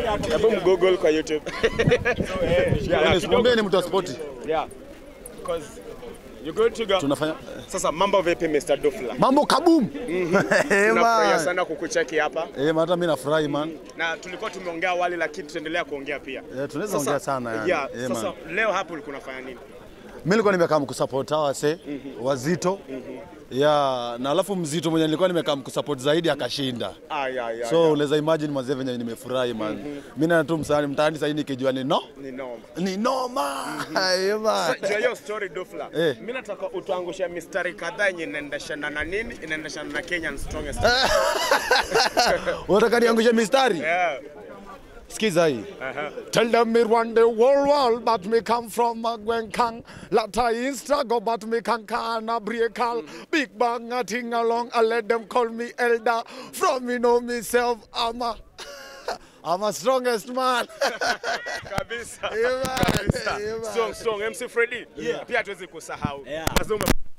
Hebu mgoogle kwa YouTube. Yeah, Mwambie ni mtu wa spoti. yeah. Because you good to go. Tunafanya Sasa mambo vipi Mr. Dufla? mambo kabum. Eh, Tunafurahia man. sana kukucheki hapa Eh, man, hata mimi nafurahi man. na tulikuwa tumeongea awali, lakini tutaendelea kuongea pia. Eh, tunaweza Sasa- ongea sana yani. Yeah, Eh, sasa man. leo hapo ulikuwa unafanya nini? Mimi nilikuwa nimekaa mkusupport hawa wase wazito. Yeah, na alafu mzito mwenye nilikuwa nimekaa mkusupport zaidi akashinda. Ah, yeah, yeah, So yeah. unaweza imagine mazee venye nimefurahi man. Mimi na tu msaani mtaani sasa nikijua ni no. Ni noma. Ni noma. Eh, man. Jua hiyo story Dufla. Eh. Mimi nataka utuangushe mistari kadhaa yenye inaendeshana na nini? Inaendeshana na Kenyan strongest. Unataka niangushe mistari? Yeah. Sikiza hii. Aha. Tell them me run the whole world, but me come from a Gwenkang. Latter in struggle, but me can can a break all. Big bang a thing along, I let them call me elder. From me know myself, I'm a, I'm a strongest man. Kabisa. Yeah, man. Kabisa. Yeah, man. Strong, strong. MC Freddy. Pia hatuwezi kusahau. Yeah. Lazima